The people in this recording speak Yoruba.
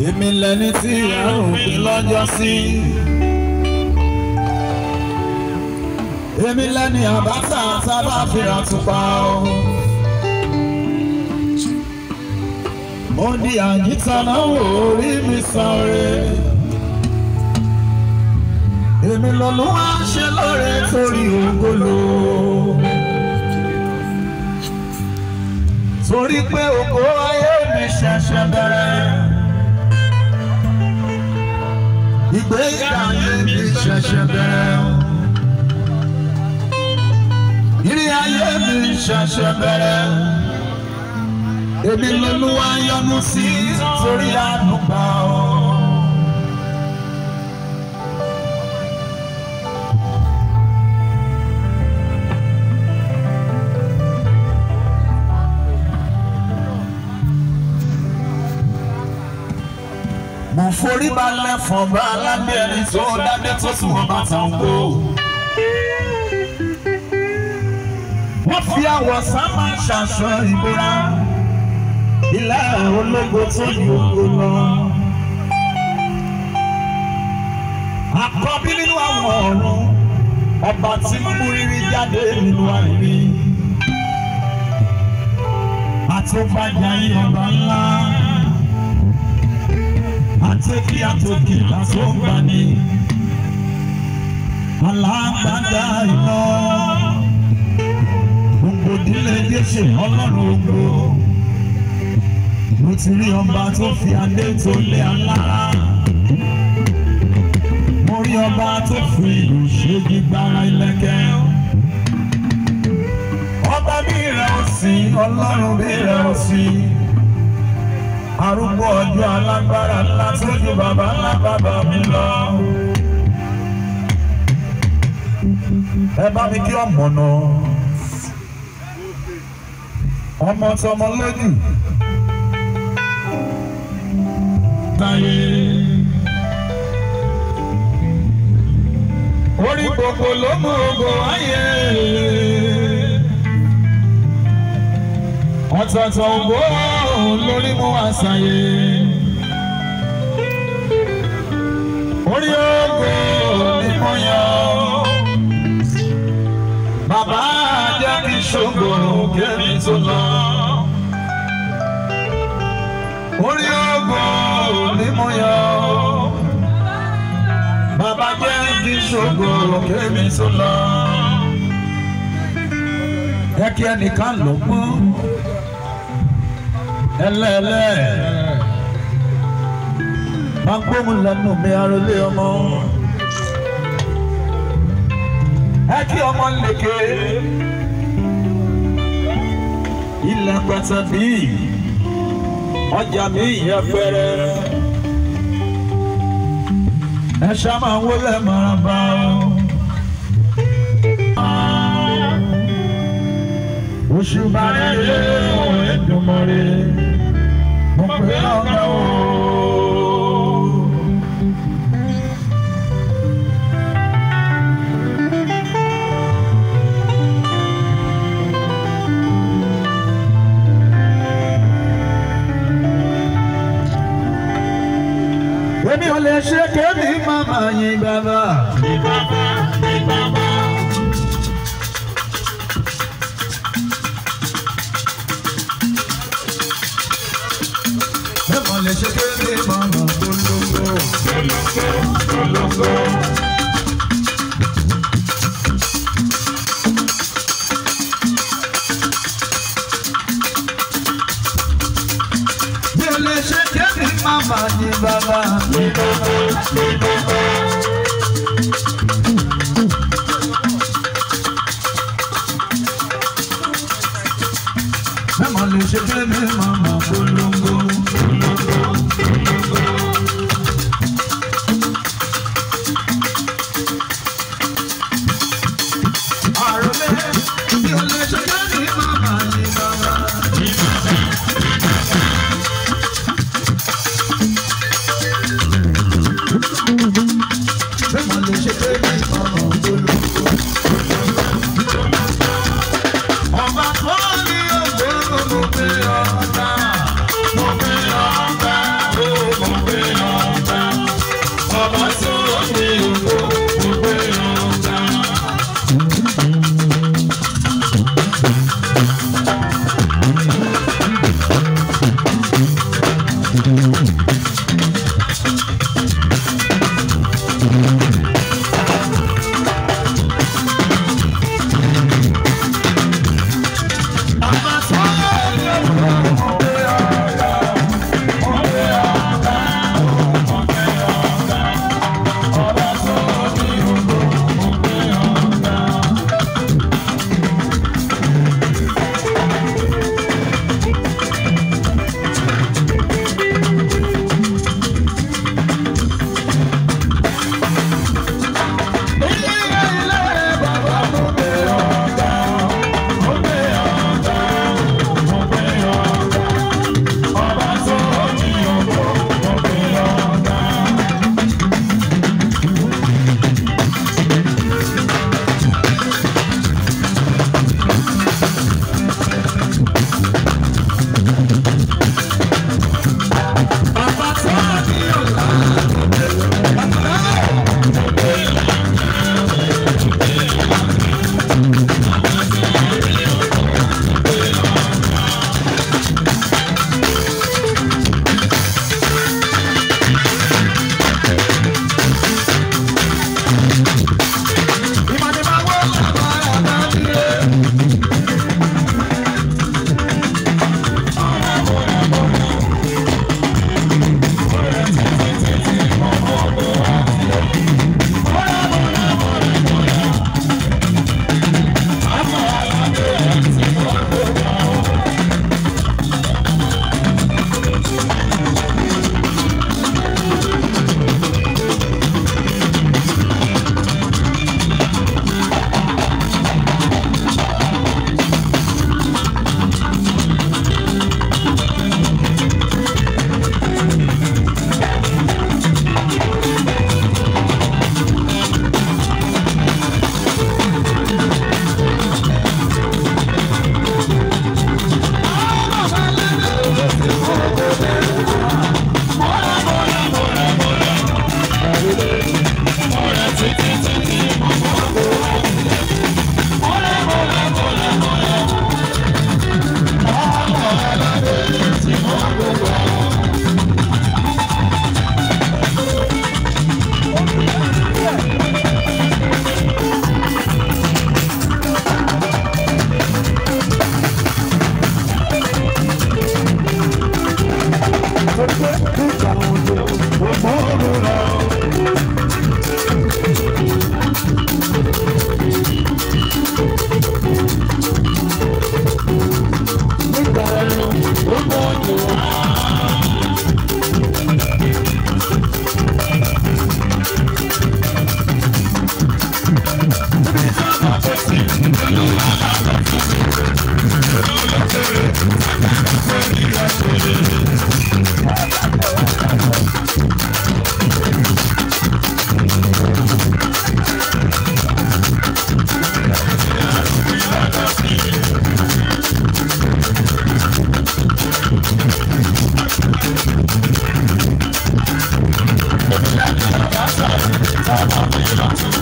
èmi lẹni tí àrùn pín lọ́jọ́ sí. èmi lẹni àbáta sábà fìrà tùpá o. mo di àyíká náà wò orí mi sáré. èmi lọ́lọ́ wá ṣe lóore torí ògolo. torí pé ògo ayé mi ṣẹ̀ṣẹ̀ bẹ̀rẹ̀. ìgbéga ayé mi ṣẹ̀ṣẹ̀ bẹ̀rẹ̀. ìrìn ayé mi ṣẹ̀ṣẹ̀ bẹ̀rẹ̀. èmi lolúwa yọ́nú sí torí àánú gbà ọ́. mo forí balẹ̀ fún bá aládé ẹni tó dádé tó sùn wọn bá tàn kó. wọ́n fi àwọ̀ sámà ṣaṣọ ìbora ilé ológo tó yí ogo lọ. àkọ́bí nínú àwọn ọ̀run ọba tí mú rírí jáde nínú àìrí. àtúbàjá yìí ọba ńlá àtòkì àtòkì lásògbani alágbádá iná gbogbo ìdílé jésù ọlọ́run ògbó mo ti rí ọba tó fi adé tó lé alára mo rí ọba tó fi ìlú ṣe gbígbára ilẹ̀kẹ̀ ọba bí rẹ̀ ò sí ọlọ́run bí rẹ̀ ò sí arúgbó ọjọ́ alágbára ńlá tó ju bàbá ńlá bàbá mi lọ. ẹ bá mi kí ọmọ náà ọmọ tọmọ lójú táyé orí gbogbo ló mú ogo ayé ọ̀tọ̀ọ̀tọ̀ ògbó lórí mú àṣàyè. orí ògo ni mo yan. bàbá jẹ́ kí ṣògo kémi tó lọ. orí ògo ni mo yan. bàbá jẹ́ kí ṣògo kémi tó lọ. ẹ kí ẹnìkan lọ mọ́ ẹlẹ́ẹ̀lẹ́ máa gbóhùn lẹ́nu mi arọlé ọmọ ẹ kí ọmọ lèkè ilẹ̀ pẹ̀tẹ̀ bí ọjà mi yẹ pẹ́rẹ́ ẹ ṣá máa wọlé maraba oṣù bá rẹ̀ lé òun ẹ̀dùnmọ́rẹ́ mo pè ọ̀gá o. Èmi ò lè ṣe kémi màmá yín bàbá. Ní bàbá, ní bàbá. Mẹ́mọ̀ lè ṣe kémi màmá polongo. Polongo, polongo. Mi ò lè ṣe kémi màmá yín bàbá. Ní bàbá, ní bàbá. Mẹ́mọ̀ lè ṣe kémi màmá polongo. Polongo, polongo. Àròlé, mi ò lè ṣe kémi màmá yín bàbá. Ní bàbá. nígbà òjò òmòrò rẹ̀. Nígbà ẹ̀rù òmòrò rẹ̀. Thank